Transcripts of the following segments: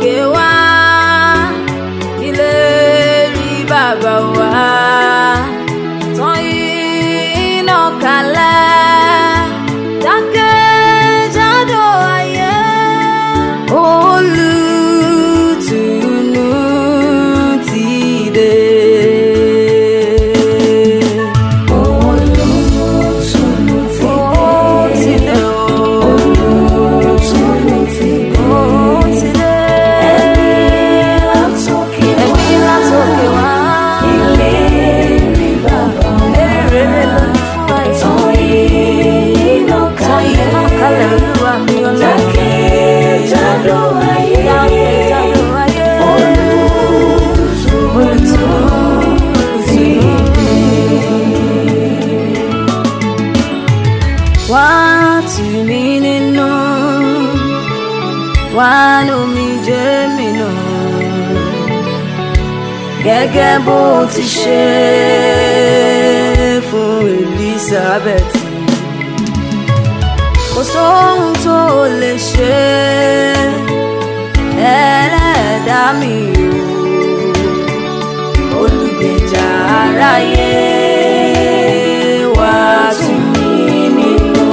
látòkè wá ilé rí bàbá wa tán iná kalẹ̀ jákèjádò ayé olùtùnú ti dé. Olùtùnú ti Ó dé. ti dé o. Olùtùnú ti dé. Ó ti dé. Látòkè Ẹ̀mí látòkè wá. Ilé rí bàbá wa. Èrè lónìí fún àìsàn. Tán iná Tán iná kalẹ̀ kalẹ̀. olúwa mi ọlọ́run. Jákèjádò ayé. Jákèjádò ayé. Olùtùnú ti dé. Wá tù mí nínú, wá nù mí jẹ́ mi nù. Gẹ́gẹ́ bó ti ṣe fún Elizabeth. Kò sóhun tó lè ṣe ẹlẹ́dàá mi o. Olùgbèjà aráyé wá tù mí nínú.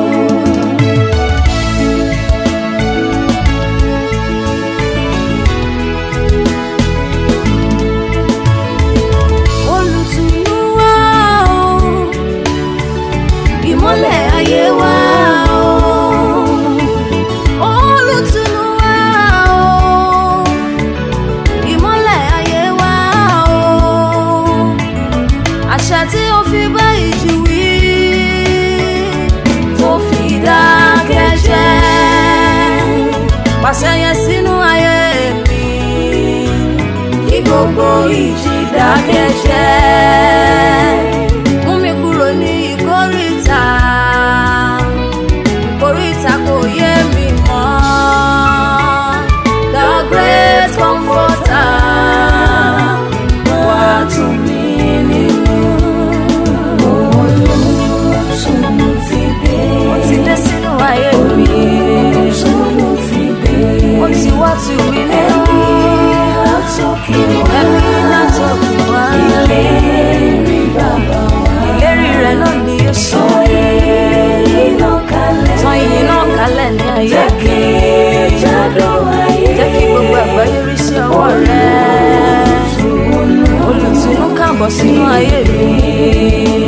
Olùtùnú wá o, ìmọ́lẹ̀ ayé wá o. Olùtùnú wá o, ìmọ́lẹ̀ ayé wá o. Àṣà tí ó fi bá ìjì wí, tó fi dákẹ́ jẹ́. Pàṣẹ yẹn sínú ayé mi kí gbogbo ìjì dákẹ́ jẹ́. Mú mi kúrò ní ìkórìtà, ìkórìtà kò yé mi mọ́. The great comforter wá tù mí nínú. Olùtùnú ti dé. Ó ti dé sínú ayé mi, Olùtùnú ti dé. ó ti wá tù mí nínú. Látòkè wá. Ẹ̀mí látọ̀kùn wá. Ilé rí bàbá wa. Ìlérí rẹ̀ náà ni yóò ṣe. Iná kalẹ̀. Tán ìyìn náà kálẹ̀ ní ayé mi. Jákèjádò ayé. Jẹ́ kí gbogbo àgbáyé rí sí ọwọ́ rẹ̀. Olùtùnú kàbọ̀ sínú ayé mi.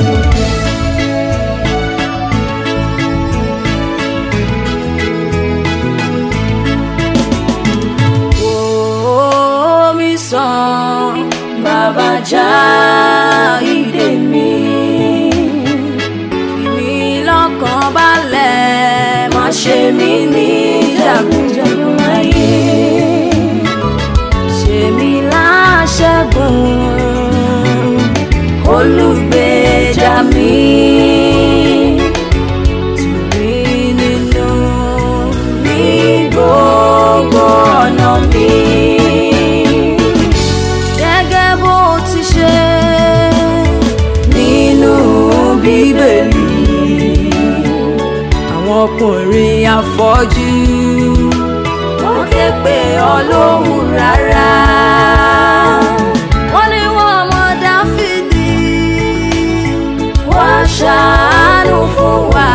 Wò mí sàn, bàbá já ìdè mi. Fi mí lọ́kàn balẹ̀, má ṣe mí ní jagunjagun ayé. Ṣe mí láṣẹ́gun, olùgbèjà mi. Tù mí nínú ní gbogbo ọ̀nà mi. Gẹ́gẹ́ bó ti ṣe nínú Bíbélì. Àwọn ọkùnrin afọ́jú wọ́n ké pe Ọlọ́hun rárá. Wọ́n ní wọ́n ọmọ Dáfídì wá ṣàánú fún wa.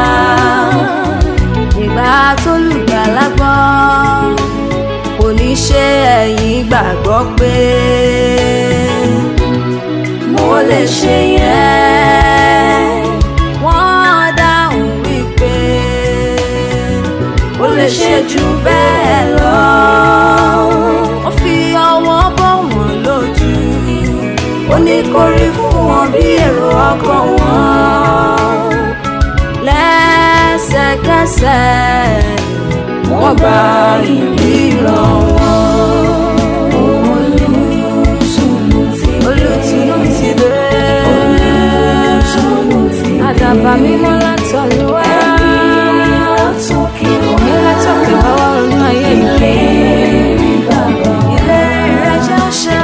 Ìgbà tó lùgbàlà gbọ́ kò ní ṣe ẹ̀yin gbàgbọ́ pé mo lè ṣe yẹn. Wọ́n dáhùn wípé ó lè ṣe jù bẹ́ẹ̀ lọ. Ó fi ọwọ́ bọ̀ wọ́n lójú. Ó ní kó rí fún wọn bí èrò ọkàn wọn. Lẹ́sẹ̀kẹsẹ̀ wọ́n gba ìríran wọn. Olùtùnú ti dé. Olùtùnú ti dé. Olùtùnú ti dé. Àdàbà mímọ́ látọ̀lúwà. Látòkè wá. Ní látọ̀kè bá wà nínú ayé mi. Ilé rí bàbá wa. Ìlérí rẹ̀ jẹ́ ṣẹ.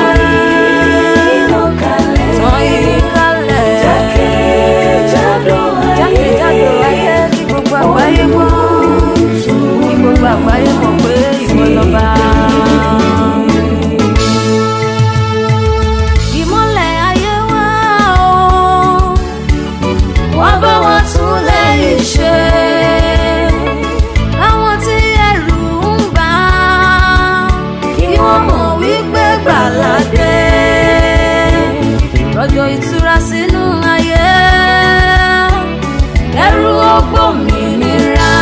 Iná kalẹ̀. Tán yìí kalẹ̀. Jákèjádò ayé. Jákèjádò ayé kí gbogbo àgbáyé mọ̀. Kí gbogbo àgbáyé mọ̀ pé ìwọ lọ́ba. ìmọ̀lẹ̀ ayé wa o wá bá wa tún lẹ́yìn ṣe. Àwọn tí ẹ̀rù ń bà kí wọ́n mọ̀ wípé gbàládé. Rọ̀jò ìtura sínú ayé, ẹrù ògbómìnira.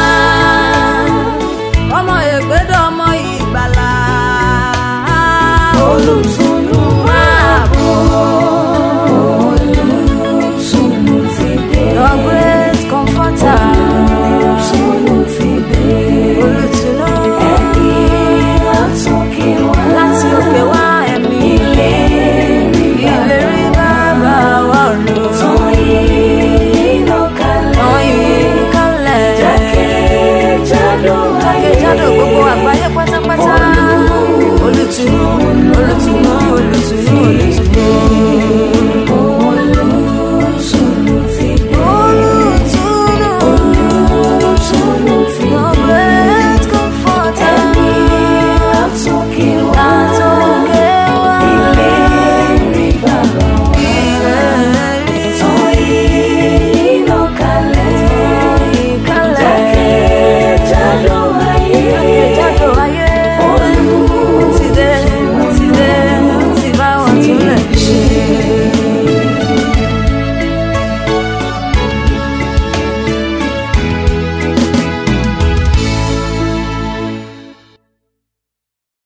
Ọmọ ègbédọ̀ ọmọ ìgbàlà. olùtú